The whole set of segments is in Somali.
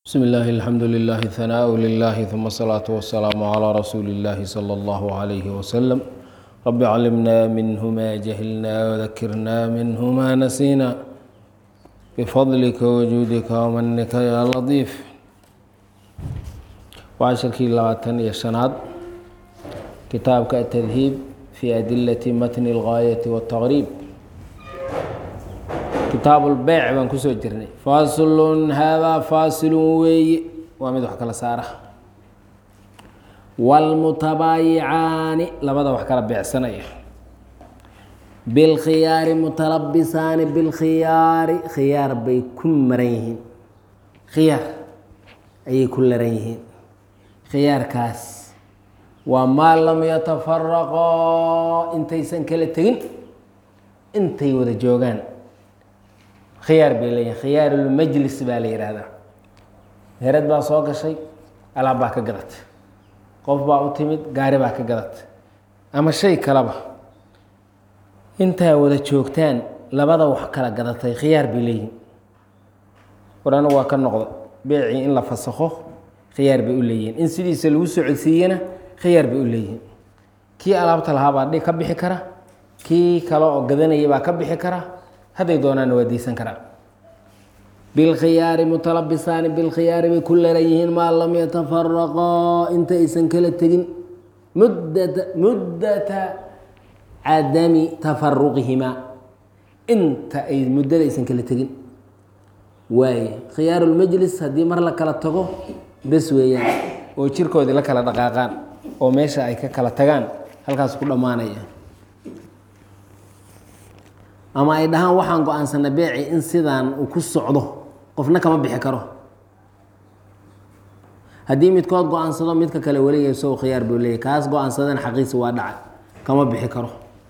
بسم الله الحمد لله ثناء لله ثم الصلاة والسلام على رسول الله صلى الله عليه وسلم رب علمنا منه ما جهلنا وذكرنا منه ما نسينا بفضلك وجودك ومنك يا لطيف وعشركii labaatan iyo شhanaad kitaabka التdهيب في أdiلة mتن الغاية والتغريب kitaab اlbeyc baan kusoo jirnay faslun haadaa faasilun weeye waa mid wax kala saara wاlmutabaayicaani labada wax kala beecsanaya bilkhiyaari mutalabisaani bilkhiyaari khiyaar bay ku maran yihiin khiyaar ayay ku laran yihiin khiyaarkaas waa maa lam yatafaraqoo intaysan kala tegin intay wada joogaan khiyaar bay leeyihin khiyaarulmajlis baa la yidhaahdaa meherad baa soo gashay alaab baa ka gadatay qof baa u timid gaari baa ka gadatay ama shay kaleba intaa wada joogtaan labada wax kala gadatay khiyaar bay leeyihin war anigu waa ka noqda beecii in la fasakho khiyaar bay u leeyihiin in sidiisa lagu socodsiiyena khiyaar bay u leeyihiin kii alaabta lahaa baa ka bixi kara kii kale oo gadanaya baa ka bixi kara hadday doonaanna waa diisan karaa bilkhiyaari mutalabisaani bilkhiyaari bay ku laran yihiin maa lam yatafaraqaa inta aysan kala tegin muddata muddata cadami tafaruqihimaa inta ay muddada aysan kala tegin waaye khiyaarulmajlis haddii mar la kala tago bes weeyaan oo jirkoodii la kala dhaqaaqaan oo meesha ay ka kala tagaan halkaas ku dhammaanaya ama ay dhahaan waxaan go-aansanay beeci in sidaan uu ku socdo qofna kama bixi karo haddii midkood go-aansado midka kale weliga isago khiyaar buu leeyahy kaas go-aansadana xaqiisi waa dhacay kama bixi karo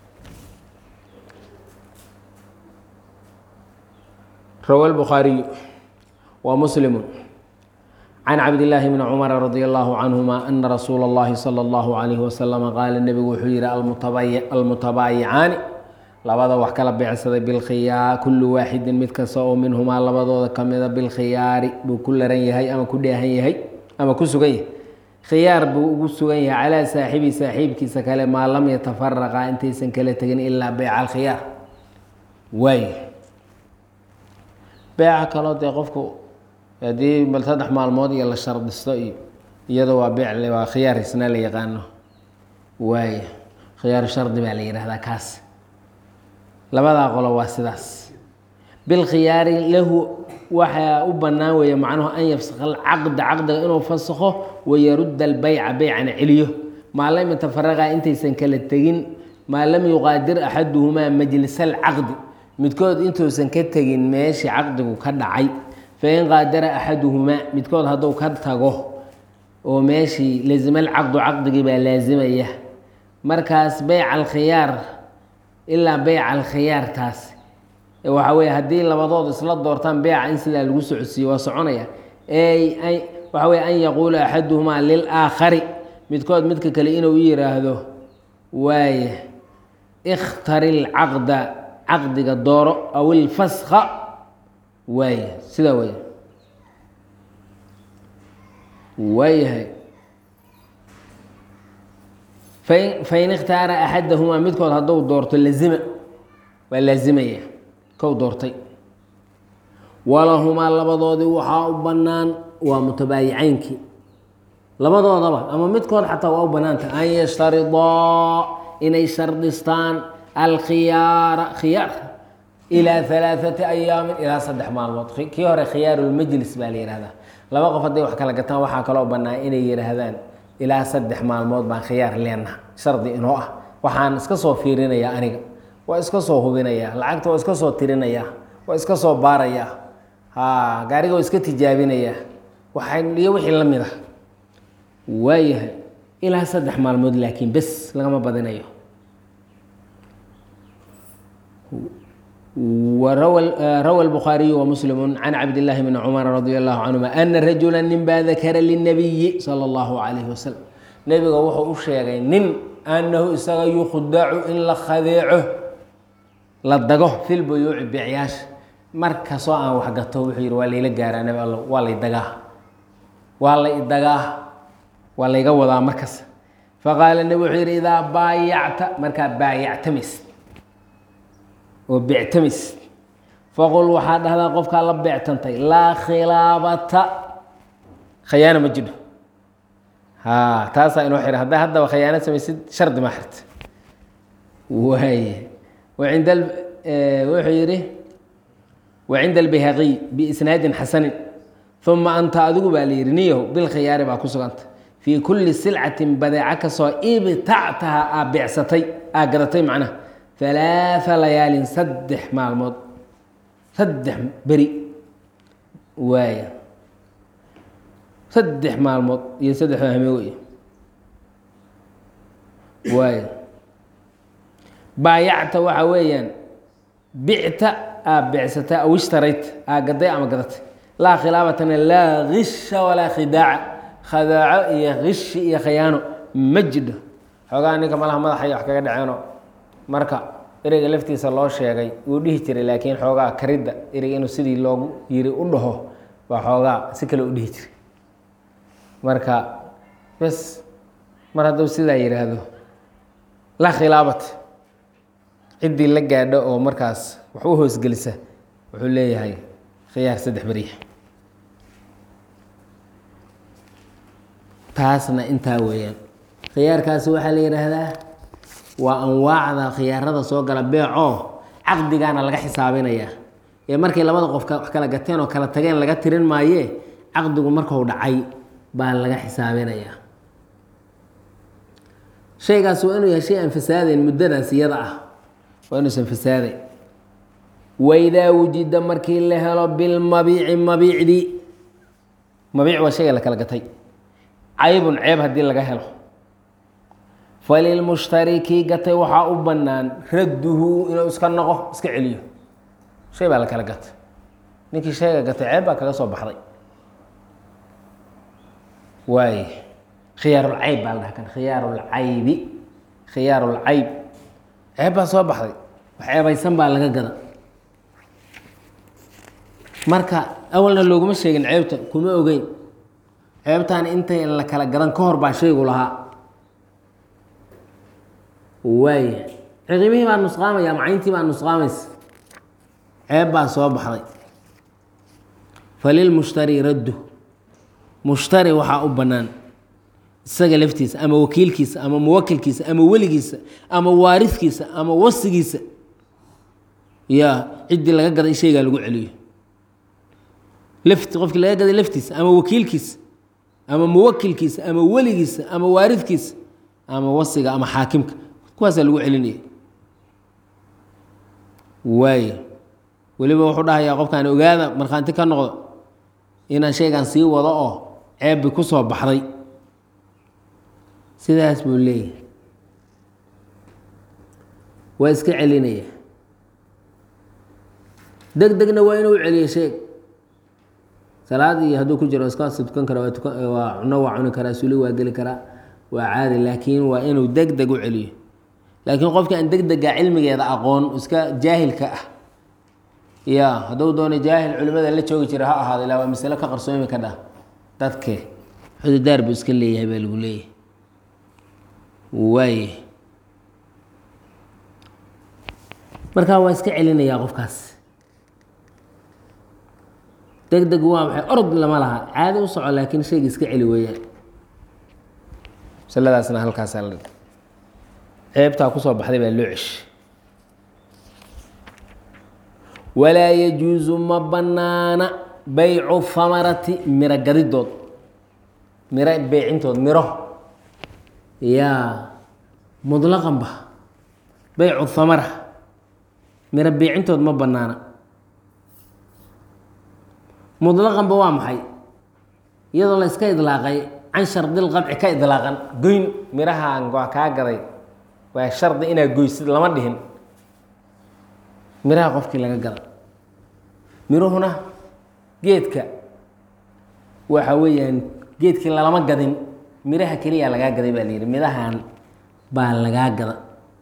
rawa lbukhaariyu wa muslimu can cabdillaahi bni cumara radi allahu canhuma ana rasuula اllahi salى اllahu alayhi wasalama qaala nebigu wuxuu yihi almutabaayicaani labada wax kala beecsaday bilkhiyaar kullu waaxidin mid kasta oo minhumaa labadooda kamida bilkhiyaari buu ku laran yahay ama ku dheehan yahay ama ku sugan yahay khiyaar buu ugu sugan yahay calaa saaxibi saaxiibkiisa kale maa lam yatafaraqa intaysan kala tegin ilaa beyca alkhiyaar waay beeca kaloo dee qofku haddii bal saddex maalmood iyo la shardisto iyo iyado waa beec waa khiyaar isna la yaqaano waay khiyaaru shardi baa la yihahdaa kaas labadaa qolo waa sidaas bilkhiyaari lahu waxaa u bannaan weeye macnuhu an yafsakha alcaqda caqdiga inuu fasakho wayarudda albeyca beycana celiyo maa lam yatafaraqa intaysan kala tegin maa lam yuqaadir axaduhumaa majlis alcaqdi midkood intuusan ka tegin meeshii caqdigu ka dhacay fain qaadara axaduhumaa midkood hadduu ka tago oo meeshii lazima alcaqdu caqdigii baa laasimaya markaas beyc alkhiyaar ilaa beyca alkhiyaartaas waxaa weye haddii labadood isla doortaan beyca in sidaa lagu socodsiiyo waa soconaya waxa weye an yaquula axaduhumaa lilaakhari midkood midka kale inuu yiraahdo waaye ikhtari lcaqda caqdiga dooro aw ilfaska waaye sidaa wey waayahay fain ikhtaara axadahumaa midkood hadduu doorto lazima waa laazimaya kow doortay walahumaa labadoodii waxaa u bannaan waa mutabaayicaynkii labadoodaba ama midkood xataa waa u bannaanta an yashtaridaa inay shardistaan alkhiyaara khiyaar ilaa alaaثati ayaamin ilaa saddex maalmood kii hore khiyaarulmajlis baa la yihahdaa laba qof hadday wax kala gataan waxaa kaloo bannaan inay yihaahdaan ilaa saddex maalmood baan khiyaar leenaha shardi inoo ah waxaan iska soo fiirinayaa aniga waa iska soo hubinayaa lacagta waa iska soo tirinayaa waa iska soo baarayaa ha gaariga waa iska tijaabinayaa waxay iyo wixii la mid ah waayahay ilaa saddex maalmood laakiin bes lagama badinayo rawa الbخاariyu وmسلم عن cabd الlahi بn cmر radي الlahu canهuma أna rajula nin baa dakara lلنabiyi slى الlahu عalيh waslم nebiga wuxuu u sheegay nin anahu isaga yukhdacu in la khadeeco la dago fi lbuyuuci beecyaasha mar kastoo aan waxgato wuxuu yidhi waa layla gaaraa nabi allo waa lay dagaa waa la idagaa waa layga wadaa markas faqaala nebi wuxuu yidhi idaa baayacta markaa baayactamis oo bectamis faqul waxaa dhahdaa qofkaa la beectantay laa khilaabata khayaano ma jidho ha taasaa inoo xihan haddaa haddaba khayaano samaysid shardi ma xirta waay wacinda wuxuu yidhi wacinda albayhaqiy biisnaadin xasanin uma anta adigu baa la yidhi niyahu bilkhiyaari baa ku suganta fii kulli silcatin badeeco kastoo ibtactaha aa beecsatay aa gadatay macnaha halaaa layaalin saddex maalmood saddex beri waaya saddex maalmood iyo saddex hame wey waaya baayacta waxaa weeyaan bicta aa beecsatay aw ishtarayta aa gaday ama gadatay laa khilaabatana laa kisha walaa khidaaca khadaaco iyo kishi iyo khayaano ma jidho xoogaa ninka malaha madaxay wax kaga dhaceeno marka ereyga laftiisa loo sheegay wuu dhihi jiray laakiin xoogaa karidda ereyga inuu sidii loogu yiri u dhaho baa xoogaa si kale u dhihi jiray marka bes mar hadduu sidaa yidhaahdo la khilaabat ciddii la gaadho oo markaas wax u hoosgelisa wuxuu leeyahay khiyaar saddex beriya taasna intaa weeyaan khiyaarkaasi waxaa la yidhaahdaa waa anwaacda khiyaarada soo gala beecoo caqdigaana laga xisaabinayaa ee markay labada qof wax kala gateen oo kala tageen laga tirin maayee caqdigu markuu dhacay baa laga xisaabinayaa shaygaas waa inuu yahay shay aan fasaadayn muddadaas iyada ah waa inuusan fasaadayn waidaa wujida markii la helo bilmabiici mabiicdii mabiic waa shayga la kala gatay caybun ceeb haddii laga helo falilmushtari kii gatay waxaa u bannaan radduhu inuu iska noqo iska celiyo shay baa la kala gatay ninkii shayga gatay ceeb baa kaga soo baxday waay khiyaarulcayb baa la dhaha kan khiyaarulcaybi khiyaarulcayb ceeb baa soo baxday wax ceebaysan baa laga gada marka awalna looguma sheegin ceebta kuma ogeyn ceebtaan intay la kala gadan ka hor baa shaygu lahaa waaya ciqibihii baa nusqaamaya macayntii baa nusqaamaysa ceeb baa soo baxday falilmushtari raddu mushtari waxaa u bannaan isaga laftiisa ama wakiilkiisa ama muwakilkiisa ama weligiisa ama waaridkiisa ama wasigiisa ya ciddii laga gaday in shaygaa lagu celiyo lafti qofkii laga gaday laftiisa ama wakiilkiisa ama muwakilkiisa ama weligiisa ama waaridkiisa ama wasiga ama xaakimka kuwaasaa lagu celinaya waay weliba wuxuu dhahayaa qofkaan ogaada markhaanti ka noqdo inaan shaygan sii wado oo ceebbi ku soo baxday sidaas buu leeyahay waa iska celinaya deg degna waa inuu celiyo sheeg salaad iyo hadduu ku jiro iska tukan kara waa cuno waa cuni karaa suli waa geli karaa waa caadi laakiin waa inuu deg deg u celiyo laakiin qofki aan deg dega cilmigeeda aqoon iska jaahilka ah ya hadduu doono jaahil culimada la joogi jira ha ahaado ilaa waa masalo ka qarsoomi ka dhah dadke xududaar buu iska leeyahay baa lagu leeyahay waay markaa waa iska celinayaa qofkaas deg deg waa maxay orod lama laha caadi u soco laakiin shayga iska celi weeyaan masaladaasna halkaasaa la ceebtaa kusoo baxday baa loo ceshi walaa yajuusu ma bannaana baycu hamarati miro gadidood miro beecintood miro yaa mudlaqanba baycu hamara miro beecintood ma bannaana mudlaqanba waa maxay iyadoo la iska idlaaqay can shardil qadci ka idlaaqan goyn mirahaan waa kaa gaday waa shardi inaad goysid lama dhihin miraha qofkii laga gada miruhuna geedka waxa weeyaan geedkii lalama gadin miraha keliya lagaa gaday baa layidhi mirahan baa lagaa gada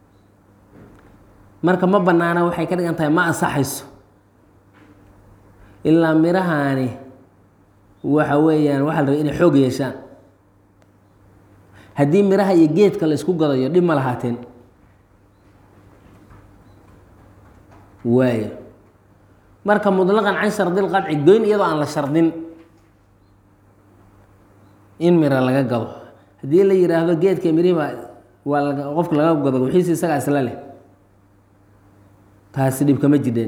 marka ma banaana waxay ka dhigan tahay ma ansaxayso ilaa mirahaani waxa weeyaan waxaa la rabay inay xoog yeeshaan haddii miraha iyo geedka la isku gadayo dhib ma lahaateen waayo marka mutlaqan can shardil qadci goyn iyadoo aan la shardin in mira laga gado haddii la yidhaahdo geedka mirihiba waa laga qofka laga gado wixiisi isagaa isla leh taasi dhib kama jidheen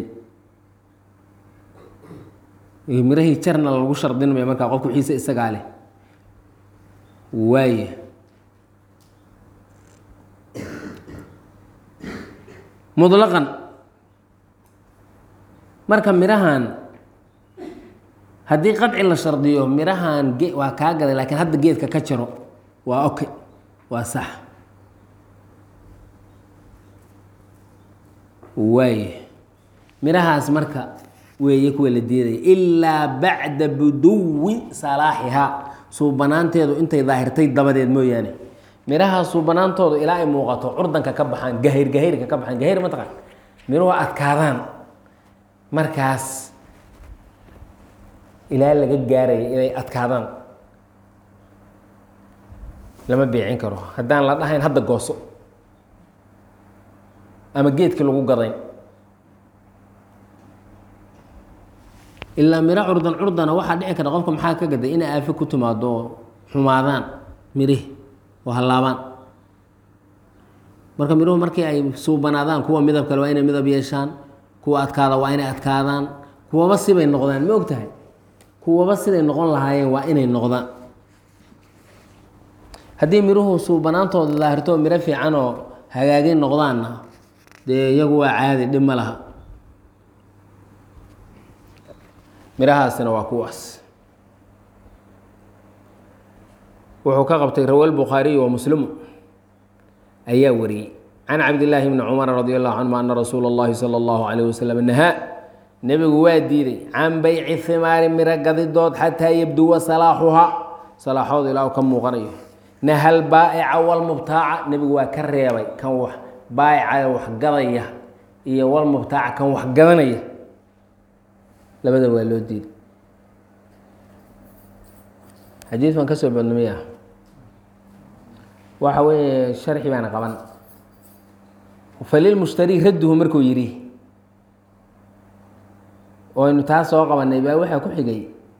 mirahii jarna lagu shardin maya markaa qofka wixiisa isagaa leh waaye mutlaqan marka mirahan haddii qadci la shardiyo mirahan ge waa kaa gaday laakiin hadda geedka ka jaro waa oke waa sax waaye mirahaas marka weeye kuwa la diidaya ilaa bacda buduwi salaaxihaa suubanaanteedu intay daahirtay dabadeed mooyaane miraha suubanaantoodu ilaa ay muuqato curdanka ka baxaan gahir gahirka ka baxaan gahir mataqan miruhu adkaadaan markaas ilaa laga gaaraya inay adkaadaan lama beecin karo haddaan la dhahayn hadda gooso ama geedkii lagu gadayn ilaa miro curdan curdana waxaa dhici karta qofka maxaa ka gaday inay aafe ku timaado oo xumaadaan mirih oo hallaabaan marka miruhu markii ay suubanaadaan kuwa midab kale waa inay midab yeeshaan kuwa adkaada waa inay adkaadaan kuwaba sibay noqdaan ma og tahay kuwaba siday noqon lahaayeen waa inay noqdaan haddii miruhu suubanaantooda daahirto miro fiican oo hagaagin noqdaanna dee iyagu waa caadi dhib ma laha mirahaasina waa kuwaas wuxuu ka qabtay rawa lbukhaariyu wa muslimu ayaa wariyey can cabdillaahi bni cumar radi allahu canhuma ana rasuula اllahi salى اllahu alayh wasalam nahaa nebigu waa diiday can beyci himaari miro gadidood xataa yabduwa salaaxuhaa salaaxooda ilaa u ka muuqanayo nahal baa'ica walmubtaaca nebigu waa ka reebay kan wax baa'ica wax gadaya iyo walmubtaaca kan wax gadanaya labada waa loo diiday xadiid baan ka soo badnamiya waxa weeye sharxi baana qaban falilmushtari radduhu markuu yidhi oynu taa soo qabanay baa waxaa ku xigay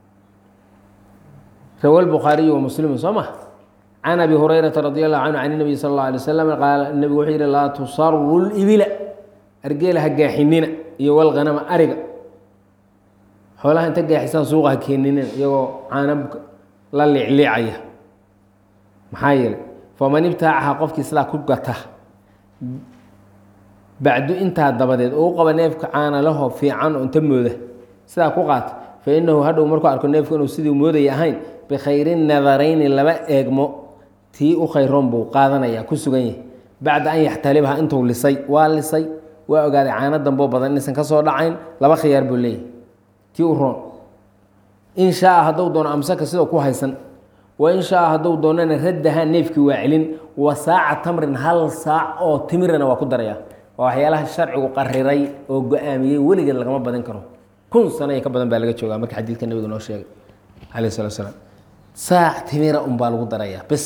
rawa lbukhaariyu wa muslimu soo ma can abi hurayrata radi allahu canhu can nabiy sal اllah alay wasalam qaala nebigu wuxuu yihi laa tusaru libila argeela ha gaaxinina iyo walghanama ariga xoolaha inta gaaxisaan suuqa ha keeninin iyagoo caana la liicliicaya maxaa yeelay faman ibtaacaha qofkii sidaa ku gata bacdu intaa dabadeed oo u qaba neefka caana laho fiican oo inta mooda sidaa ku qaata fa inahu hadhow markuu arko neefku inuu sidii moodaya ahayn bikhayri nadarayni laba eegmo tii u khayroon buu qaadanaya ku sugan yahay bacda an yaxtalibha intuu lisay waa lisay waa ogaaday caano damboo badan inaysan ka soo dhacayn laba khiyaar buu leeyahy tii u roon in shaaa hadduu doono amsaka sidoo ku haysan wa in shaaa hadduu doonana raddahaa neefkii waa celin wa saaca tamrin hal saac oo timirana waa ku daraya waa waxyaalaha sharcigu qariray oo go-aamiyey weligeed lagama badin karo kun sano iyo ka badan baa laga joogaa marka xadiidka nabiga noo sheegay calayh salatu salaam saac timira un baa lagu darayaa bes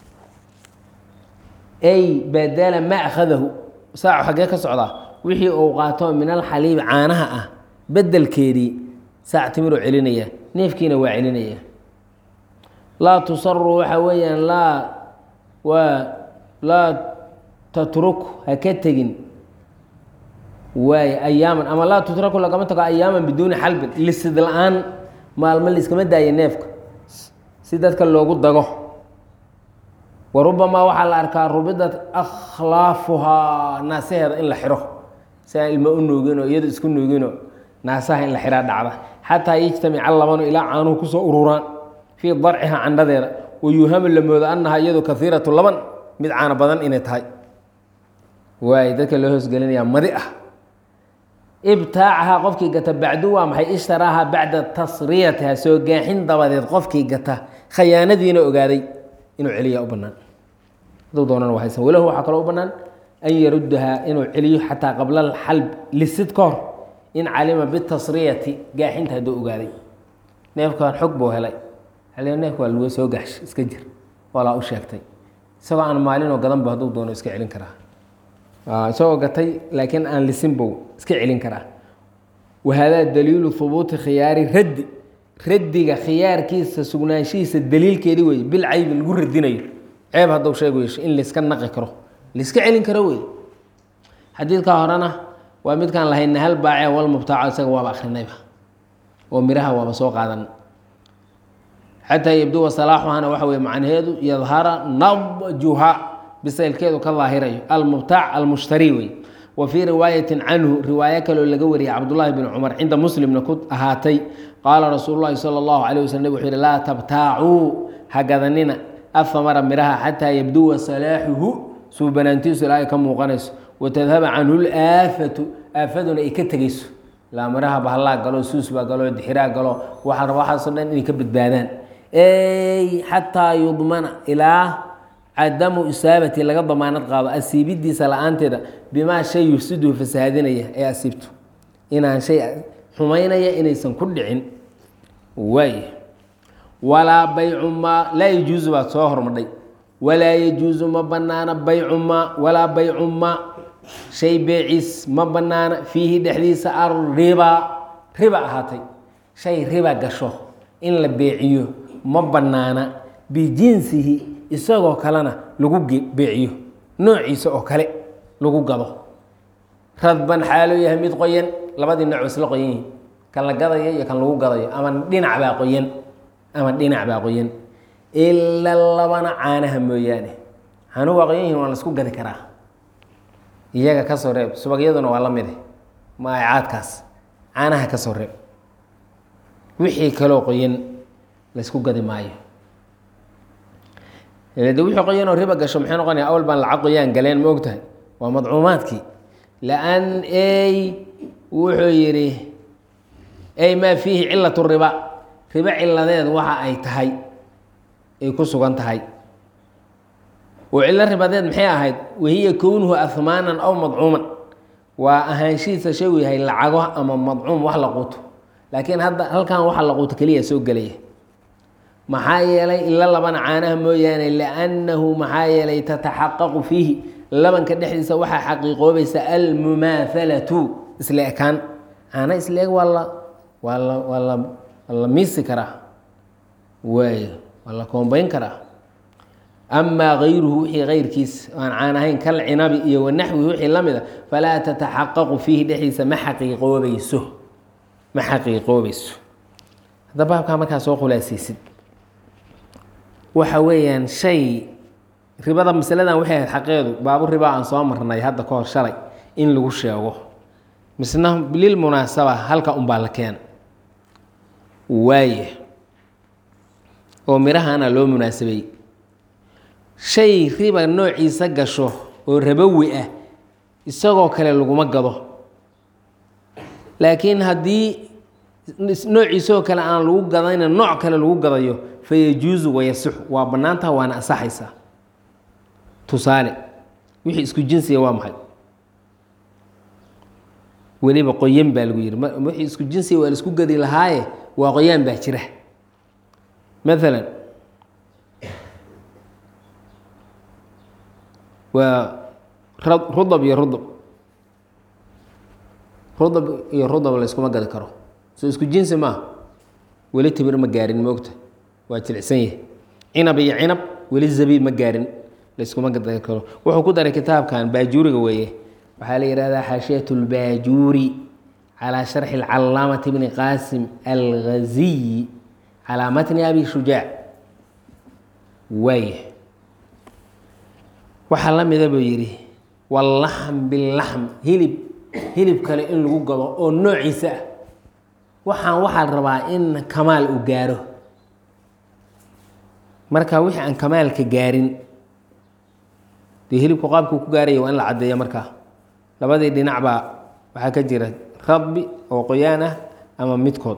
ay badala ma akhadahu saacu xaggee ka socdaa wixii uu qaato min alxaliibi caanaha ah bedelkeedii saac timiruu celinaya neefkiina waa celinaya laa tusaru waxa weeyaan laa waa laa tatruk ha ka tegin waay ayaaman ama laa tutraku lagama tago ayaaman biduuni xalbin lisid la-aan maalmo liskama daayo neefka si dadka loogu dago wa rubamaa waxaa la arkaa rubidat akhlaafuhaa naasaheeda in la xiro si aan ilmo u nuuginoo iyado isku nuugino naasaha in la xiraa dhacda xataa yajtamica labanu ilaa caanuhu kusoo ururaan fii darciha candhadeeda wayuuhamu la moodo annahaa iyadu kaiiratu laban mid caano badan inay tahay waay dadka loo hoosgelinayaa madi ah ibtaacahaa qofkii gata bacdu waa maxay ishtaraaha bacda tasriyatiha soo gaaxin dabadeed qofkii gata khayaanadiina ogaaday inuu celiyaa u banaan haduu doonana waa haysan walahu waxaa kaloo u banaan an yaruddahaa inuu celiyo xataa qabla alxalb lisid ka hor in calima bitasriyati gaaxinta hadduu ogaaday neefkan xog buu helay hal neefka waa lagu soo gaxsh iska jir walaa u sheegtay isagoo aan maalinoo gadanba hadduu doono iska celin karaa isagoo gatay laakiin aan lisin bou iska celin karaa wahaadaa daliilu hubuuti khiyaari raddi raddiga khiyaarkiisa sugnaanshihiisa daliilkeedi wey bil caybi lagu radinayo ceeb hadduu sheegu yeesho in layska naqi karo layska celin karo wey xadiidka horena waa midkaan lahayna hal baace wal mubtaaco isaga waaba akrinayba oo miraha waaba soo qaadan xataa yabduwa salaaxuhana waxa weye macnaheedu yadhara nadjuha bisaylkeedu ka daahirayo almubtaac almushtari wey wa fii riwaayatin canhu riwaayo kaloo laga wariyay cabdullaahi bn cumar cinda muslimna ku ahaatay qaala rasuulu llahi sala allahu calay waslm nabig wuxuu yihi laa tabtaacuu hagadanina afamara miraha xataa yabduwa salaaxuhu suubanaantiisu ilaa ay ka muuqanayso watadhaba canhu laafatu aafaduna ay ka tegeyso ilaa miraha bahallaa galo suus baa galo dixiraa galo waxaa waxaasoo dhan inay ka badbaadaan ey xataa yudmana ilaa cadamu isaabati laga damaanad qaado asiibidiisa la-aanteeda bimaa shay yufsiduhu fasahaadinaya ee asiibto inaan shay xumaynaya inaysan ku dhicin waay walaa baycu maa laa yajuusu baad soo hormadhay walaa yajuusu ma banaana baycu maa walaa baycu maa shay beeciis ma banaana fiihi dhexdiisa arriba riba ahaatay shay riba gasho in la beeciyo ma banaana bijinsihi isagoo kalena lagu beeciyo noociisa oo kale lagu gado radban xaaluu yahay mid qoyan labadii nooc isla qoyan yihin kan la gadayo iyo kan lagu gadayo ama dhinac baa qoyan ama dhinac baa qoyan ila labana caanaha mooyaane caanuhu waa qoyan yihin waa la isku gadi karaa iyaga ka soo reeb subagyaduna waa la mide maacaadkaas caanaha ka soo reeb wixii kaloo qoyan la ysku gadi maayo de wixii qoyanoo riba gasho maxay noqonaya awal baan lacag qoyaan galeen ma og tahay waa madcuumaadkii lan ey wuxuu yidhi ey maa fiihi cilatu riba ribo ciladeed waxa ay tahay ay ku sugan tahay oo cillo ribadeed maxay ahayd wahiya kownuhu ahmaanan aw madcuuman waa ahaanshihiisa shagu yahay lacago ama madcuum wax la quuto laakiin hadda halkan waxa la quuto keliya soo gelaya maxaa yeelay ila labana caanaha mooyaane liannahu maxaa yeelay tataxaqaqu fiihi labanka dhexdiisa waxaa xaqiiqoobaysa almumaahalatu isla ekaan caana isla eg waa la waa la waa la waa la miisi karaa waay waa la koombayn karaa amaa gayruhu wixii kayrkiis aan caan ahayn kal cinabi iyo wanaxwihi wixii la mida falaa tataxaqaqu fiihi dhexdiisa ma xaqiiqoobayso ma xaqiiqoobayso hadda baabkaa markaa soo khulaasaysid waxa weeyaan shay ribada masaladan waxay ahayd xaqeedu baabu riba aan soo marnay hadda ka hor shalay in lagu sheego misna lilmunaasaba halka unbaa la keena waaye oo mirahana loo munaasabay shay riba noociisa gasho oo rabowi ah isagoo kale laguma gado laakiin haddii noociisoo kale aan lagu gadayna nooc kale lagu gadayo fayajuusu wayasixu waa bannaantaha waana ansaxaysaa tusaale wixii isku jinsiga waa maxay weliba qoyan baa lagu yihi wixii isku jinsiga waa la isku gadi lahaaye waa qoyaan baa jira maalan waa rudab iyo rudab rudab iyo rudab la yskuma gadi karo soo isku jinsi maaha weli timir ma gaarin moogta waa jilicsan yahay cinab iyo cinab weli zabiib ma gaarin layskuma gadi karo wuxuu ku daray kitaabkan baajuuriga weeye waxaa la yihahdaa xaashiyat اlbaajuuri calaa sharxi اlcalaamati bni qaasim alghaziyi calaa matni abi shujaac waaya waxaa la mida buu yidhi wallaxm bilaxm hilib hilib kale in lagu gado oo noociisa ah waxaan waxaa la rabaa in kamaal uu gaaro marka wixii aan kamaalka gaarin dee hilibku qaabkuu ku gaaraya waa in la caddeeya markaa labadii dhinac baa waxaa ka jira radbi oo qoyaan ah ama midkood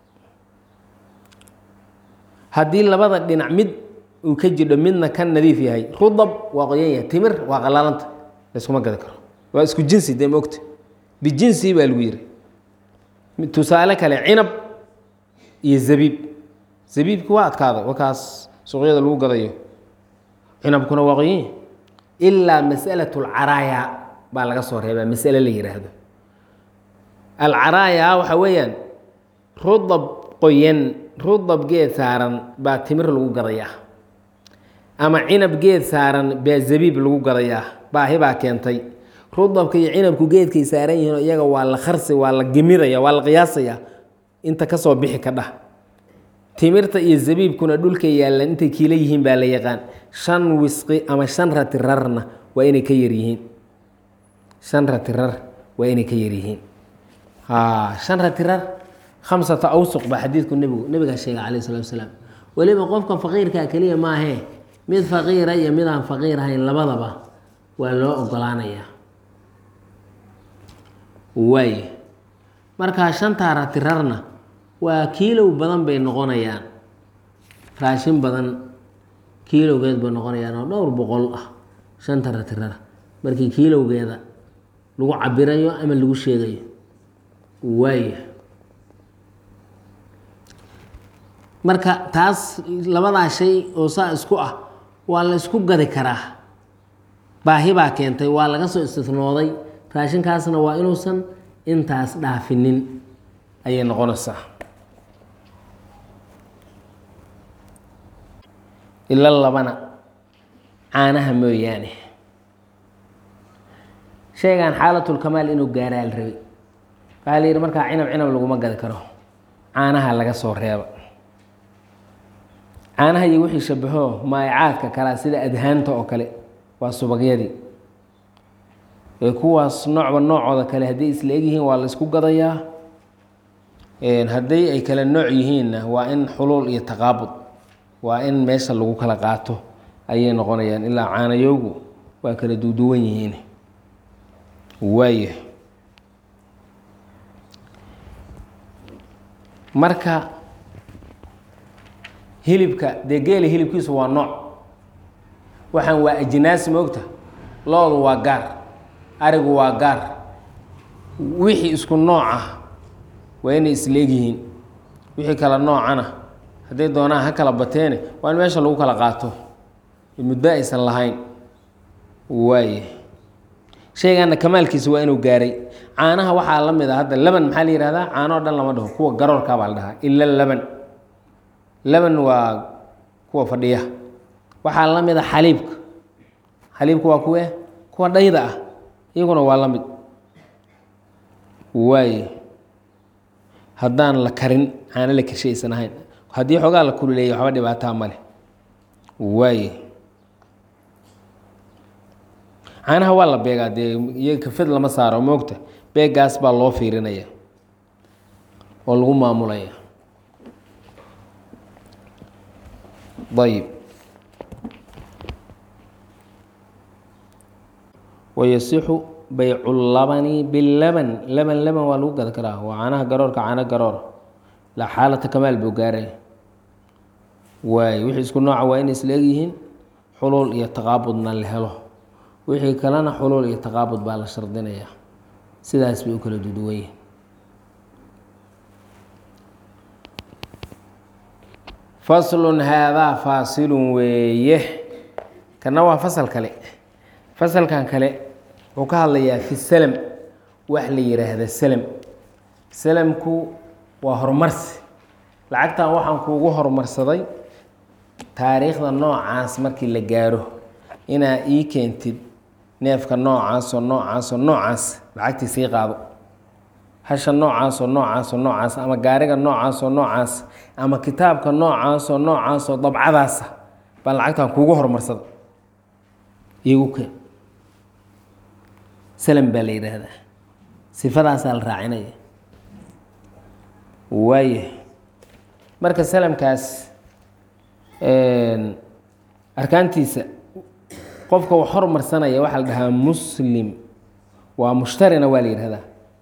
haddii labada dhinac mid uu ka jidho midna ka nadiif yahay rudab waa qoyan yahay timir waa qalaalanta layskuma gadi karo waa isku jinsi dee maogta bijinsi baa lagu yiri tusaale kale cinab iyo zabiib zabiibki waa adkaaday wakaas suuqyada lagu gadayo cinabkuna waa qoyin ilaa masalat alcaraaya baa laga soo reebaa masale la yihaahdo alcaraaya waxa weeyaan rudab qoyan rudab geed saaran baa timir lagu gadayaa ama cinab geed saaran baa zabiib lagu gadayaa baahi baa keentay rudabka iyo cinabku geedkay saaran yihiin iyaga waa la kharsi waa la gemiraya waa la qiyaasaya inta kasoo bixi ka dhah timirta iyo zabiibkuna dhulka yaallan intay kiila yihiin baa la yaqaan shan wisqi ama shan rati rarna waa inay ka yaryihiin shan rati rar waa inay ka yaryihiin shan rati rar khamsata awsuq baa xadiidku nebigu nebigaa sheegay calayh salatu wasalaam weliba qofka faqiirkaa keliya maahee mid faqiira iyo mid aan faqiir ahayn labadaba waa loo ogolaanayaa waay markaa shantaa rati rarna waa kiilow badan bay noqonayaan raashin badan kiilowgeed bay noqonayaan oo dhowr boqol ah shanta rati rar markii kiilowgeeda lagu cabirayo ama lagu sheegayo waaya marka taas labadaa shay oo saa isku ah waa la isku gadi karaa baahi baa keentay waa laga soo istisnooday raashinkaasna waa inuusan intaas dhaafinin ayay noqonaysaa ila labana caanaha mooyaane shaygan xaalatulkamaal inuu gaaraa la rabay waxaa la yidhi markaa cinab cinab laguma gadi karo caanaha laga soo reeba caanaha iyo wixii shabaho maayacaadka kalea sida adhaanta oo kale waa subagyadii ee kuwaas noocba noocooda kale hadday isla egyihiin waa la isku gadayaa hadday ay kala nooc yihiinna waa in xuluul iyo taqaabud waa in meesha lagu kala qaato ayay noqonayaan ilaa caanayowgu waa kala duuduwan yihiin waaya marka hilibka dee geela hilibkiisu waa nooc waxaan waa ajnaas moogta loodu waa gaar arigu waa gaar wixii isku nooc ah waa inay isleegyihiin wixii kala noocana hadday doonaan ha kala bateene waa in meesha lagu kala qaato muddo aysan lahayn waaye shaygaana kamaalkiisa waa inuu gaaray caanaha waxaa la mid a hadda laban maxaa la yihahdaa caano o dhan lama dhaho kuwa garoorka baa la dhahaa ila laban laban waa kuwa fadhiya waxaa la mid a xaliibka xaliibka waa kuwe kuwa dhayda ah iyaguna waa la mid waaye haddaan la karin caano la karshe aysan ahayn haddii xoogaa la kululeeyay waxba dhibaataa male waaye caanaha waa la beegaa dee iyaga kafed lama saaro moogta beegaas baa loo fiirinaya oo lagu maamulaya ayib wayasixu baycu labani bilaban laban laban waa lagu gada karaa waa caanaha garoorka caano garoora la xaalata kamaal buu gaaray waay wixii isku nooca waa inay isla egyihiin xuluul iyo taqaabudna la helo wixii kalena xuluul iyo taqaabud baa la shardinayaa sidaas bay u kala duduwan yihin faslun haadaa faasilun weeye kana waa fasal kale fasalkan kale wuxuu ka hadlayaa fi salam wax la yiraahda salam salamku waa horumarsi lacagtan waxaan kuugu horumarsaday taariikhda noocaas markii la gaaro inaa ii keentid neefka noocaasoo noocaasoo noocaas lacagtii sii qaado hasha noocaasoo noocaasoo noocaas ama gaariga noocaasoo noocaas ama kitaabka noocaasoo noocaasoo dabcadaasa baan lacagtan kuugu horumarsada iigu keen salam baa la yidhaahdaa sifadaasaa la raacinaya waaya marka salamkaas arkaantiisa qofka wax hormarsanaya waxaa la dhahaa muslim waa mushtarina waa la yidhahdaa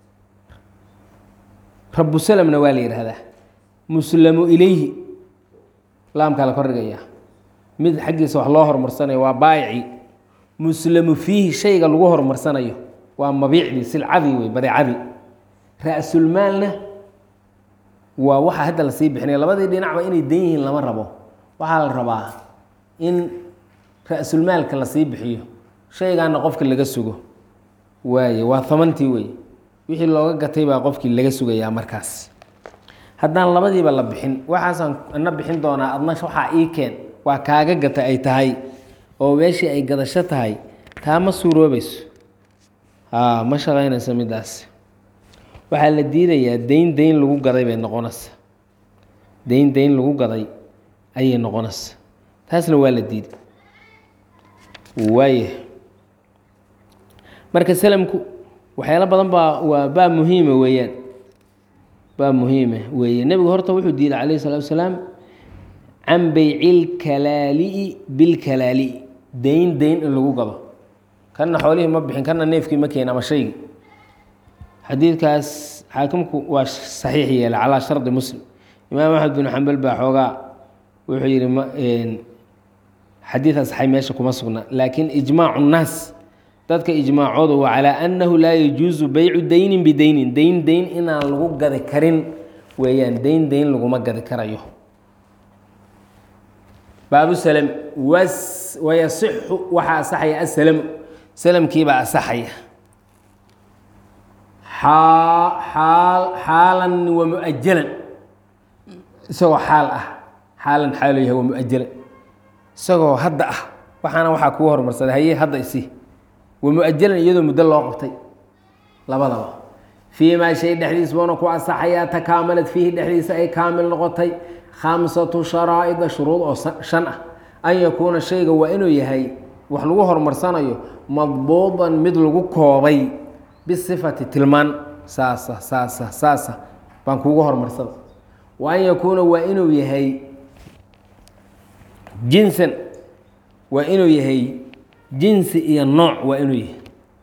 rabu salamna waa la yidhahdaa muslamu ilayhi laamkaa la kordhigaya mid xaggiisa wax loo horumarsanayo waa baayici muslamu fiihi shayga lagu horumarsanayo waa mabiicdii silcadii wey badeecadii ra-sulmaalna waa waxa hadda lasii bixinaya labadii dhinacba inay dan yihiin lama rabo waxaa la rabaa in ra-sulmaalka lasii bixiyo shaygaana qofka laga sugo waaye waa hamantii wey wixii looga gatay baa qofkii laga sugayaa markaas haddaan labadiiba la bixin waxaasaan ana bixin doonaa adna waxaa ii keen waa kaaga gata ay tahay oo meeshii ay gadasho tahay taa ma suuroobayso haa ma shaqaynayso midaas waxaa la diidayaa dayn dayn lagu gaday bay noqonaysa dayn dayn lagu gaday ayay noqonaysa taasna waa la diiday waaya marka salamku waxyaalo badan baa waa baa muhiima weeyaan baa muhiima weeye nebigu horta wuxuu diiday calayhi salatu wasalaam can beycilkalaali'i bilkalaali'i dayn dayn in lagu gado kanna xoolihii ma bixin kanna neefkii ma keen ama shaygii xadiidkaas xaakimku waa saxiix yeela calaa shardi muslim imaam axmed bin xambal baa xoogaa wuxuu yihi ma xadiid asaxay meesha kuma sugna laakiin ijmaacu nnaas dadka ijmaacooda waa calaa annahu laa yajuusu beycu daynin bidaynin dayn dayn inaan lagu gadi karin weeyaan dayn dayn laguma gadi karayo baabu salm wayasixu waxaa asaxaya asalamu salamkiibaa asaxaya xaalan wa muajalan isagoo xaal ah xaalan xaalo yahay wa muajalan isagoo hadda ah waxaana waxaa kugu hormarsaday haye hadda isi wa muajalan iyadoo muddo loo qabtay labadaba fii maa shay dhexdiis buuna ku asaxayaa takaamalad fiihi dhexdiisa ay kaamil noqotay khamsatu sharaa'ida shuruud oo shan ah an yakuuna shayga waa inuu yahay wax lagu horumarsanayo madbuudan mid lagu koobay bisifati tilmaan saasa saasa saasa baan kuugu horumarsada wa an yakuuna waa inuu yahay jinsan waa inuu yahay jinsi iyo nooc waa inuu yahay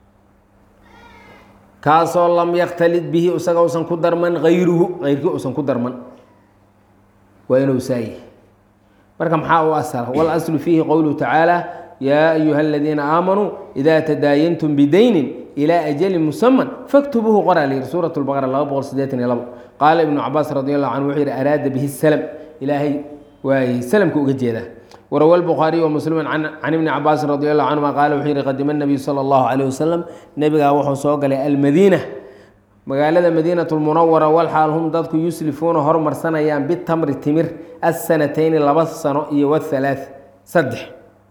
kaasoo lam yaktalid bihi isaga usan ku darman hayruhu hayrkii usan ku darman waa inuu saayahy marka maxaa u asala walaslu fiihi qowluhu tacaala yaa ayuha aladiina aamanuu idaa tadaayantum bidaynin ilaa ajalin musaman faktubuuhu qoraa la yihi suurat lbaqara laba boqol sideetan iyo labo qaala ibnu cabaas radi allahu canhu wuxuu yihi araada bihi salam ilaahay waay salamka uga jeedaa warawa lbukhaariy wa muslimu can ibni cabaasin radi allahu canhuma qaala wuxuu yihi qadima nabiyu sala allahu calayh wasalam nebigaa wuxuu soo galay almadiina magaalada madiinat lmunawara walxaal hum dadku yuslifuuna hormarsanayaan bitamri timir asanatayni laba sano iyo wahalaath saddex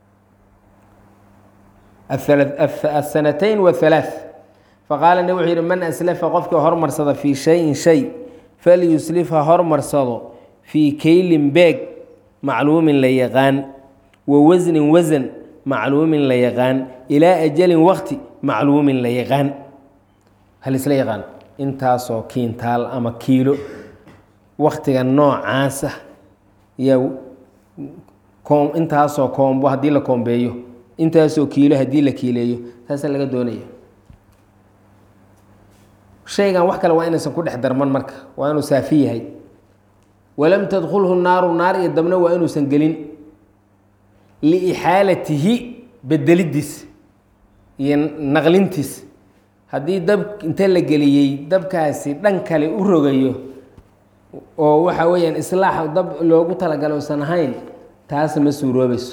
asanatayn wahalaath faqaala nabig wuxuu yihi man aslafa qofkii hormarsada fii shayin shay falyuslif ha hormarsado fii keylin beeg macluumin la yaqaan wa wasnin wasan macluumin la yaqaan ilaa ajalin waqti macluumin la yaqaan halisla yaqaan intaasoo kiintaal ama kiilo waktiga noocaasa yaa intaasoo koombo haddii la koombeeyo intaasoo kiilo haddii la kiileeyo taasaa laga doonaya shaygan wax kale waa inaysan ku dhex darman marka waa inuu saafi yahay walam tadkulhu naaru naar iyo dabna waa inuusan gelin liixaalatihi bedelidiis iyo naqlintiis haddii dab inta la geliyey dabkaasi dhan kale u rogayo oo waxa weeyaan islaax dab loogu talagalo usan ahayn taas ma suuroobayso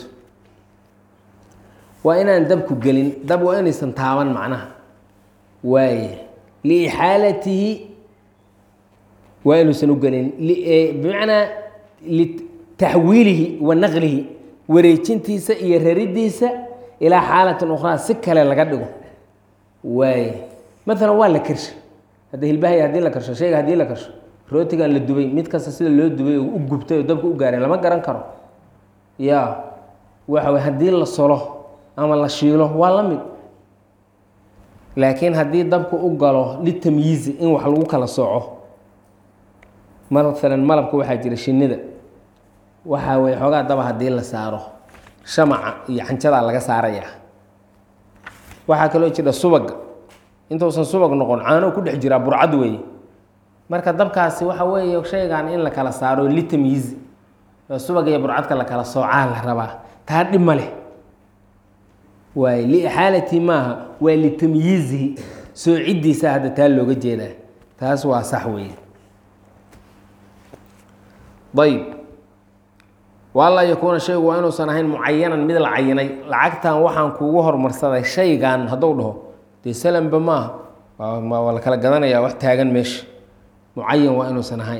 waa inaan dabku gelin dab waa inaysan taaban macnaha waaye liixaalatihi waa inuusan u gelin bimacnaa litaxwiilihi wa naqlihi wareejintiisa iyo raridiisa ilaa xaalatin ukhraa si kale laga dhigo waaye maalan waa la karsha hadda hilbahay haddii la karsho shayga haddii la karsho rootigan la dubay mid kasta sida loo dubay oo u gubtay oo dabka u gaaray lama garan karo ya waxa wey haddii la solo ama la shiilo waa la mid laakiin haddii dabka u galo litamyiizi in wax lagu kala sooco maalan malabka waxaa jira shinida waxaa weye xoogaa daba haddii la saaro shamaca iyo xanjadaa laga saarayaa waxaa kaloo jira subaga intuusan subag noqon caano ku dhex jiraa burcad weeye marka dabkaasi waxa weeye shaygan in la kala saaro litamyiizi oo subag iyo burcadka la kala soocaa la rabaa taa dhib ma leh waay liixaalati maaha waa litamyiizihi soo ciddiisa hadda taa looga jeedaa taas waa sax weeye ayb waanlaa yakuuna shaygu waa inuusan ahayn mucayanan mid la cayinay lacagtan waxaan kuugu hormarsaday shaygan hadduu dhaho dee salanba maaha waa la kala gadanayaa wax taagan meesha mucayan waa inuusan ahayn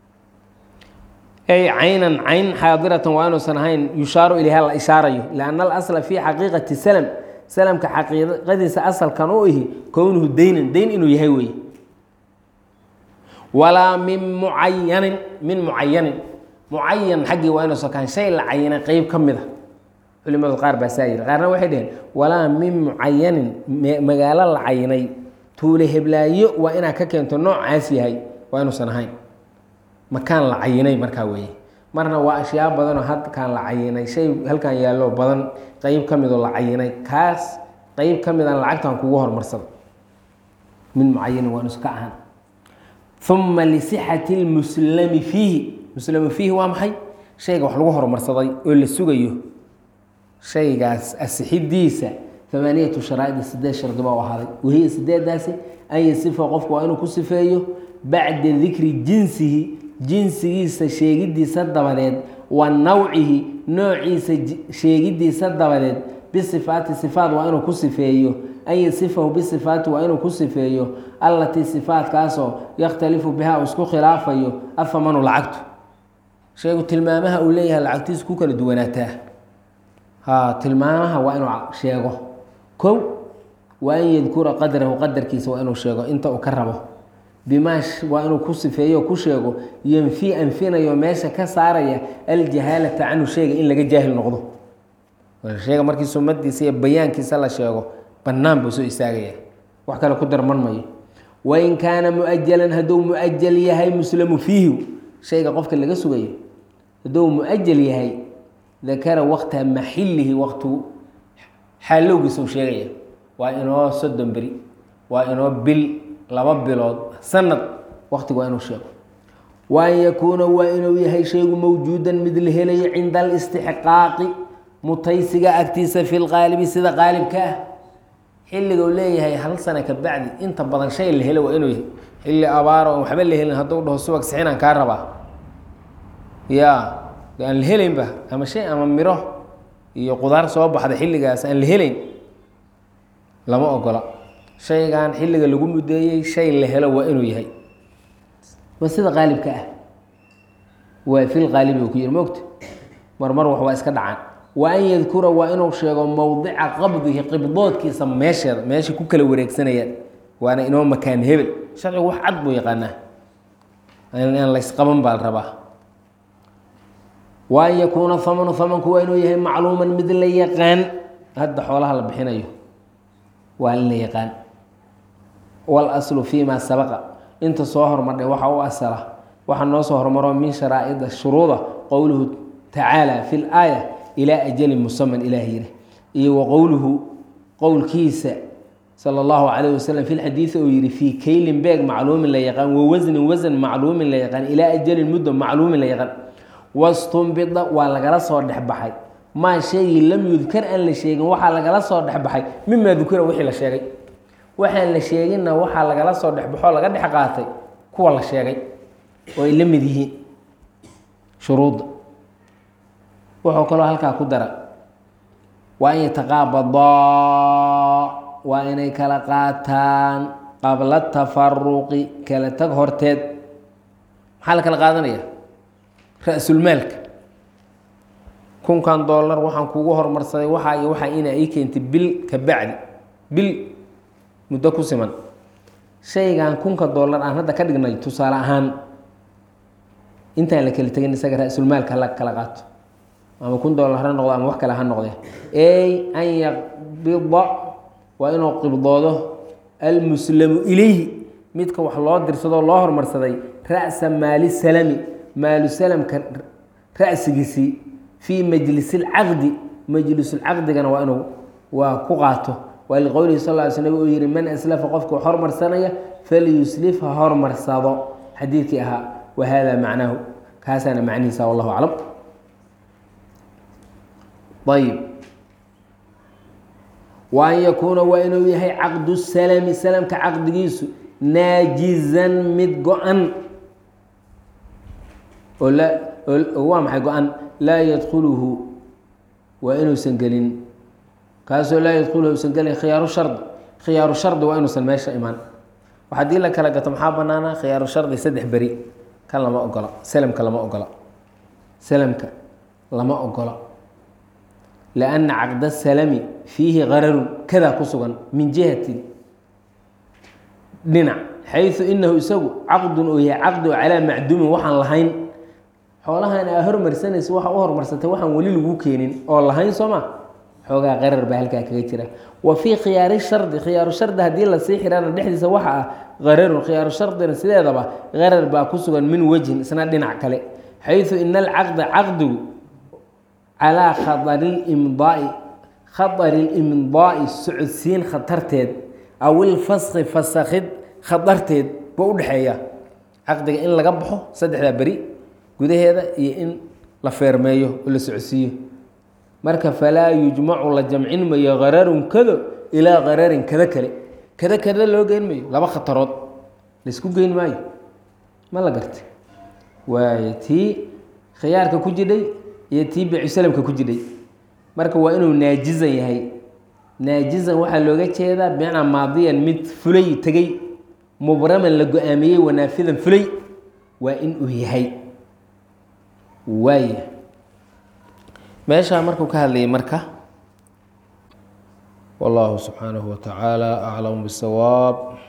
ay caynan cayn xaadiratan waa inuusan ahayn yushaaru ilayha la ishaarayo lianna alasla fii xaqiiqati salam salamka xaqiiqadiisa asalkan u ihi kownuhu deynan deyn inuu yahay weeye walaa min mucayanin min mucayanin mucayan xaggii waa inuusan kahan shay la cayinay qeyb ka mid a culimadu qaar baa saa yiri qaarna waxay dhaheen walaa min mucayanin magaalo la cayinay tuule heblaayo waa inaad ka keento noocaas yahay waa inuusan ahayn makaan la cayinay markaa weeye marna waa ashyaa badanoo halkaan la cayinay shay halkan yaallo badan qeyb ka midoo la cayinay kaas qeyb ka midaan lacagtan kugu hormarsada min mucayanin waa inuusan ka ahaan uma lisixati lmuslami fiihi muslamu fiihi waa maxay shayga wax lagu horumarsaday oo la sugayo shaygaas asixidiisa amaaniyatu sharaa'idi sideed shardi baa u ahaaday wahiya sideedaasi an yasifa qofku waa inuu ku sifeeyo bacda dikri jinsihi jinsigiisa sheegidiisa dabadeed wa nawcihi noociisa sheegidiisa dabadeed bisifaati sifaat waa inuu ku sifeeyo an yasifahu bisifaati waa inuu ku sifeeyo allatii sifaatkaasoo yakhtalifu biha uu isku khilaafayo afamanu lacagtu sheegu tilmaamaha uu leeyahay lacagtiisu ku kala duwanaataa ha tilmaamaha waa inuu sheego kow waa an yadkura qadrahu qadarkiisa waa inuu sheego inta uu ka rabo bimaa waa inuu ku sifeeyo ku sheego yanfi anfinayo meesha ka saaraya aljahaalata canhu sheyga in laga jaahil noqdo sheega markii sumadiisa iyo bayaankiisa la sheego bannaan buu soo istaagaya wax kale ku darman mayo wain kaana muajalan hadduu muajal yahay muslamu fiihi shayga qofka laga sugayo hadduu muajal yahay dakara waqta maxilihi waqtu xaalowgiisa uu sheegaya waa inoo soddon beri waa inoo bil laba bilood sanad waqtiga waa inuu sheego wa an yakuuna waa inuu yahay shaygu mawjuudan mid la helayo cinda alistixqaaqi mutaysiga agtiisa fi lqaalibi sida qaalibka ah xilliga uu leeyahay hal sana ka bacdi inta badan shay la helo waa inuu yahay xilli abaaro on waxba la helin hadduu dhaho subag sixinaan kaa rabaa ya aan la helaynba ama shay ama miro iyo qudaar soo baxda xilligaas aan la helayn lama ogola shaygan xilliga lagu mudeeyey shay la helo waa inuu yahay waa sida qaalibka ah waa fil qaalibi uu ku yiri mogta marmar wax waa iska dhacaan wa an yadkura waa inuu sheego mowdica qabdihi qibdoodkiisa meesheeda meesha ku kala wareegsanayaan waana inoo makaan hebel sharcigu wax cad buu yaqaanaa aan laysqaban baa la rabaa wa an yakuuna hamanu hamanku waa inuu yahay macluuman mid la yaqaan hadda xoolaha la bixinayo waa in la yaqaan walaslu fi ma sabaqa inta soo hormardhay waxa u asala waxaa noo soo hormaro min sharaa'ida shuruuda qowluhu tacaala fi laaya ilaa ajalin musaman ilaah yiri iyo wa qowluhu qowlkiisa sala allahu calayh wasalam fi lxadiidi uu yihi fii kaylin beeg macluumin la yaqaan wa wasnin wasan macluumin la yaqaan ilaa ajalin muddo macluumin la yaqaan wastumbida waa lagala soo dhexbaxay maa shaygii lam yudkar aan la sheegin waxaa lagala soo dhexbaxay mimaa dukira wixii la sheegay waxaan la sheeginna waxaa lagala soo dhexbaxoo laga dhex qaatay kuwa la sheegay oo ay la mid yihiin shuruudda wuxuu kaloo halkaa ku dara waa an yataqaabadaa waa inay kala qaataan qabla tafaruqi kala tag horteed maxaa la kala qaadanaya ra-sulmaalka kunkan dollar waxaan kugu hormarsaday waxaa iyo waxaa ina ii keentay bil ka bacdi bil muddo ku siman shaygan kunka dollar aan hadda ka dhignay tusaale ahaan intaan la kala tegin isaga ra-sulmaalka hala kala qaato ama kun dollar ha noqdo ama wax kale ha noqde ey an yaqbida waa inuu qibdoodo almuslamu ilayhi midka wax loo dirsadoo loo hormarsaday ra'sa maali salami maalu salamka ra'sigiisii fii majlisilcaqdi majlisulcaqdigana waa inuu waa ku qaato waa liqowlihi sal ly sl uu yihi man aslafa qofka wax hormarsanaya falyuslif ha hormarsado xadiidkii ahaa wa hada macnaahu kaasaana macnihiisa wallahu aclam ayb wa an yakuuna waa inuu yahay caqdu salami salamka caqdigiisu naajizan mid go-an oo la oo waa maxay go-an laa yadkhuluhu waa inuusan gelin kaasoo laa yadkhuluhu usan gelin khiyaaru shardi khiyaaru shardi waa inuusan meesha imaan wax haddii la kala gato maxaa banaana khiyaaru shardi saddex beri kan lama ogola selamka lama ogola selamka lama ogola lianna caqda salami fiihi qararun kadaa ku sugan min jihatin dhinac xayu inahu isagu caqdun oo yahay caqdi oo calaa macduumin waxaan lahayn xoolahan aa hormarsanaysa waxa u hormarsatay waxaan weli lagu keenin oo lahayn soo ma xoogaa qarar baa halkaa kaga jira wa fii khiyaari shardi khiyaaru shardi haddii lasii xirana dhexdiisa waxa ah qararun khiyaaru shardina sideedaba qarar baa ku sugan min wejhin isna dhinac kale xayu ina alcaqda caqdigu calaa khatari limdaai khatari limdaai socodsiin khatarteed aw ilfaski fasakhid khatarteed ba u dhexeeya caqdiga in laga baxo saddexdaa beri gudaheeda iyo in la feermeeyo oo la socodsiiyo marka falaa yujmacu la jamcin mayo qararun kado ilaa qararin kada kale kada kada loo geyn mayo laba khatarood laysku geyn maayo ma la gartay waayo tii khiyaarka ku jidhay iyo tii becusalamka ku jidhay marka waa inuu naajizan yahay naajizan waxaa looga jeedaa bimacnaa maadiyan mid fulay tegey mubraman la go-aamiyey wanaafidan fulay waa in uu yahay waaya meeshaa markuu ka hadlayay marka wallahu subxaanahu wa tacaala aclam bisawaab